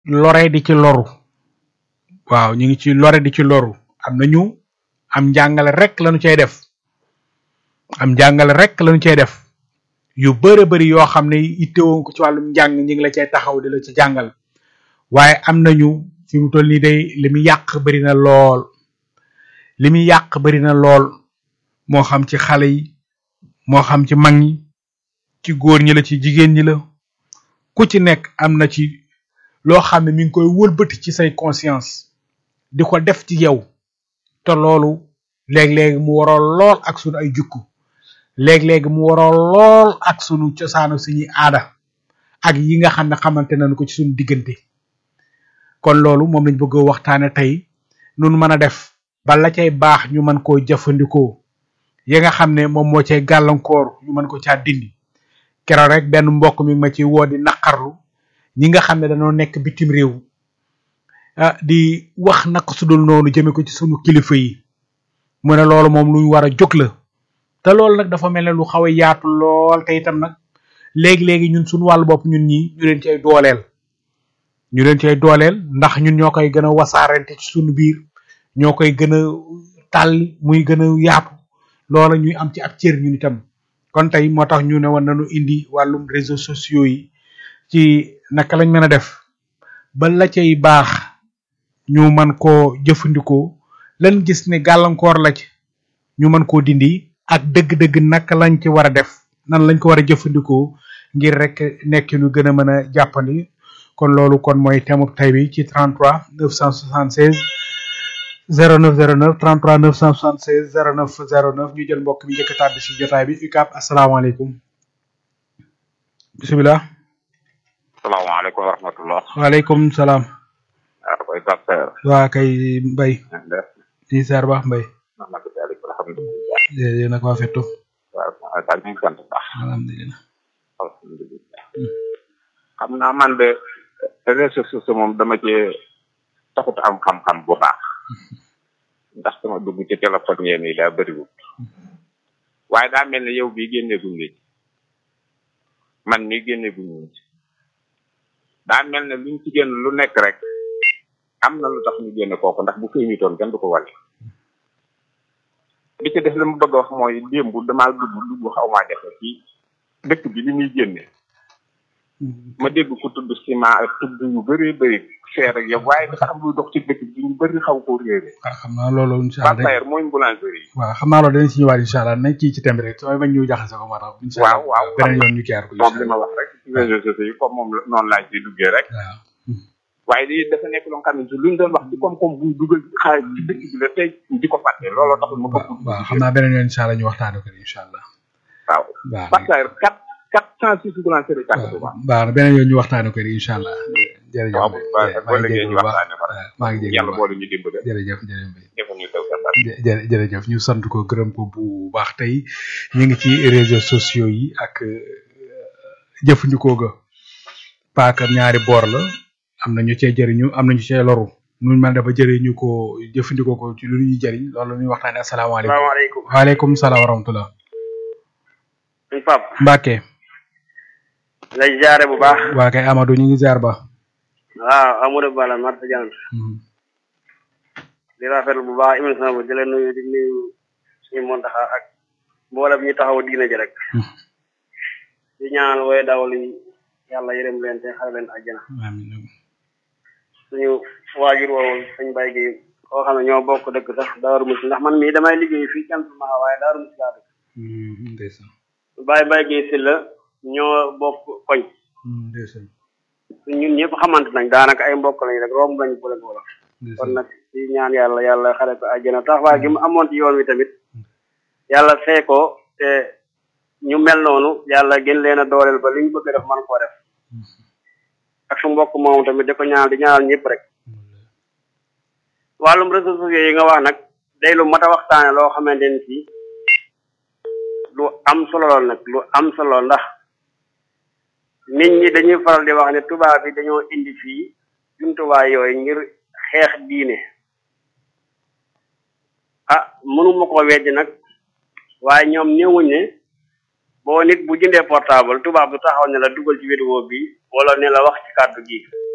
lore di ci loru waaw ñu ngi ci lore di ci loru am na ñu am njàngale rek lañu cay def am njàngale rek lañu cay def yu bëre bëri yoo xam ne ittewoo ko ci wàllum njàng ñi ngi la cay taxaw di la ci jàngal waaye am nañu fi mu toll nii day li muy yàq bëri na lool li muy yàq bëri na lool moo xam ci xale yi moo xam ci mag ñi ci góor ñi la ci jigéen ñi la ku ci nekk am na ci loo xam ne mi ngi koy wëlbati ci say conscience di ko def ci yow te loolu léeg-léeg mu waroo lool ak sunu ay jukku léeg-léeg mu waroo lool ak sunu cosaanu suñuy aada ak yi nga xam ne xamante nañu ko ci suñu diggante kon loolu moom lañ bëgg a waxtaane tey nun mën a def ba la cay baax ñu mën koo jëfandikoo yi nga xam ne moom moo cay gàllankoor ñu mën ko caa dindi keroog rek benn mbokk mi ma ci woo di naqarlu ñi nga xam ne dañoo nekk bitim réew ah di wax naka su dul noonu jëme ko ci sunu kilifa yi mu ne loolu moom luñ war a jóg la te loolu nag dafa mel ne lu xaw a yaatu lool te itam nag léegi-léegi ñun suñu wàllu bopp ñun ñi ñu leen cay dooleel ñu leen cay dooleel ndax ñun ñoo koy gën a wasaarante ci suñu biir ñoo koy gën a tàlli muy gën a yaatu loola ñuy am ci ab cër ñun itam kon tey moo tax ñu ne woon nañu indi wàllum réseaux sociaux yi ci naka lañ mën a def ba la cay baax ñu mën koo jëfandikoo lan gis ne gàllankoor la ci ñu mën koo dindi ak dëgg-dëgg naka lañ ci war a def nan lañ ko war a jëfandikoo ngir rek nekk lu gën a mën a jàppandi kon loolu kon mooy thème tay bi ci 33 976 0909 33 976 09 09 ñu jël mbokk mi njëkk a tàbbi si jotaay bi UCAB asalaamaaleykum bisimilah. salaamaaleykum wa rahmatullah. waaleykum salaam. waaw koy docteur. waa kay Mbaye. def di seer baax Mbaye. alhamdulilah. yéen nag waa fettu. waaw daal ñu ngi sant bu baax. alhamdulilah. alhamdulilah. xam naa man de réseaux sociaux moom dama cee taxut am xam-xam bu baax. ndax sama dugg ci téléphone yéen yi daa bëriwul. waaye daa mel ne yow bii génne guñ la ci man mii génne guñ la ci daa mel ne luñ ci génn lu nekk rek am na lu tax ñu génne kooku ndax bu feeñutoon kenn du ko wale li ci def li mu bëgg a wax mooy démb damaa dugg dugg xaw maa jafe ci dëkk bi li muy génne ma dégg ko tudd ciment ak tudd yu bëree bëri feer ak yow waaye dafa am luy dox ci dëkk bi ñu bëri xaw koo réere waaw xam naa loolu incha allah Pape mooy boulangerie waaw xam naa loolu danañ si ñëwaat incha allah nañ kii ci temb rek samay bañ ñu jaxase ko moo tax incha allah waaw waaw beneen yoon ñu kiyaar ko moom li ma wax rek ci réseaux sociaux yi comme moom noonu laaj ci duggee rek waaw waaye lii dafa nekk loo xam ne si luñ doon wax ci koom-koom buñ dugal xaalis ci dëkk bi la tey di ko fàtte looloo taxul ma bëgg waaw xam naa beneen yoon incha allah ñu waxtaane ko incha allah waaw waaw parce que quatre quatre cent six boulangerie carte bu baax baax na beneen yoon ñu waxtaane ko incha allah jërëjëf waaw Mbaye. boo léegi ñu waxtaane ko waaw maa ngi yàlla jégalu boole ñu dimbale jërëjëf jërëjëf Mbaye. defa ñu taw sa jë jë- jërëjëf ñu sant ko gërëm ko bu baax tey ñu ngi ci réseaux sociaux yi ak euh, jëfandikoo ga paaka ñaari boor la am na ñu cee jëriñu am na ñu cee loru nuñ mën dafa jëriñu ko jëfandikoo ko ci lu ñuy jëriñ loolu la ñuy waxtaane asalaamaaleykum salaamaaleykum waaleykum salaam wa rahmatullah suñ pap Mbacke lay jaare bu baax waa kay Amadou ñu ngi ziar ba waaw Amadou Bala Marta Diagne Mhm. di rafetlu bu baax émission bi di leen nuyu di nuyu suñu montaxa ak mboolem ñi taxaw diina ji rek Mhm. di ñaanal way dawal yi yàlla yërëm leen te xare leen àjjana amiin suñu waajur woowu suñ bay gi koo xam ne ñoo bokk dëkk sax Daaru Musi ndax man mii damay liggéey fii cant maa waaye Daaru Musi laa dëkk Mhm, ndeysaan Baye Baye gi si la ñoo bokk koñ Mhm, ndeysaan ñun ñëpp xamante nañ daanaka ay mbokk lañ rek romb lañ boole wala kon ndeysaan nag ci ñaan yàlla yàlla xare ko àjjana taxawaay gi mu amoon ci yoon wi tamit yàlla fee ko te ñu mel noonu yàlla gën leen a dooleel ba li ñu bëgg a def man koo def ak su mbokk moom tamit di ko ñaanal di ñaanal ñëpp rek wàllum réseaux sociaux yi nga wax nag day lu mat a waxtaane loo xamante ni si lu am solo lool nag lu am solo ndax nit ñi dañuy faral di wax ne tubaab bi dañoo indi fii jumtuwaay yooyu ngir xeex diine ah mënuma ko weddi nag waaye ñoom néewuñ ne boo nit bu jëndee portable tubaab du taxaw ne la dugal ci vidéo bi wala ne la wax ci kàddu gi